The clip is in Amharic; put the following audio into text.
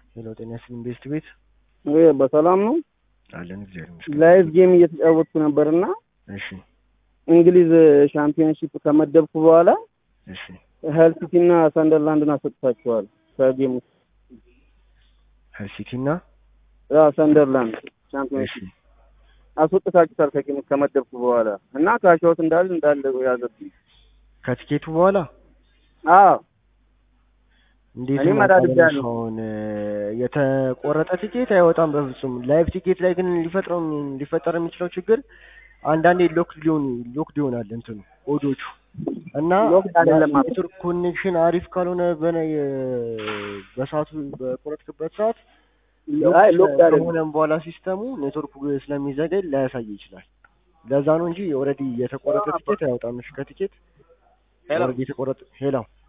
ሄሎ ጤና ይስጥልኝ ቤስት ቤት ወይ በሰላም ነው። አለን እግዚአብሔር ይመስገን። ላይቭ ጌም እየተጫወትኩ ነበርና እሺ እንግሊዝ ሻምፒዮንሺፕ ከመደብኩ በኋላ እሺ ሄል ሲቲ እና ሰንደርላንድን አስወጥታቸዋል ከጌም ውስጥ። ሲቲ እና ያ ሰንደርላንድ እሺ ሻምፒዮንሺፕ አስወጥታችኋል ከጌም ውስጥ ከመደብኩ በኋላ እና ካሻውት እንዳለ እንዳለ ያዘብኝ። ከቲኬቱ በኋላ አዎ እንዴት እኔ ነው መዳድቤያለሁ። አሁን የተቆረጠ ቲኬት አይወጣም በፍጹም። ላይቭ ቲኬት ላይ ግን ሊፈጥረው ሊፈጠር የሚችለው ችግር አንዳንዴ ሎክ ሊሆን ሎክድ ይሆናል እንትኑ ኦዶቹ እና ሎክድ አይደለም ማለት ኔትወርክ ኮኔክሽን አሪፍ ካልሆነ በነ በሰዓቱ በቆረጥክበት ሰዓት አይ ሎክድ አይደለም። ከሆነም በኋላ ሲስተሙ ኔትወርኩ ስለሚዘገይ ላያሳይ ይችላል። ለዛ ነው እንጂ ኦልሬዲ የተቆረጠ ቲኬት አይወጣም። እሺ ከቲኬት ሄሎ ኦልሬዲ የተቆረጠ ሄላው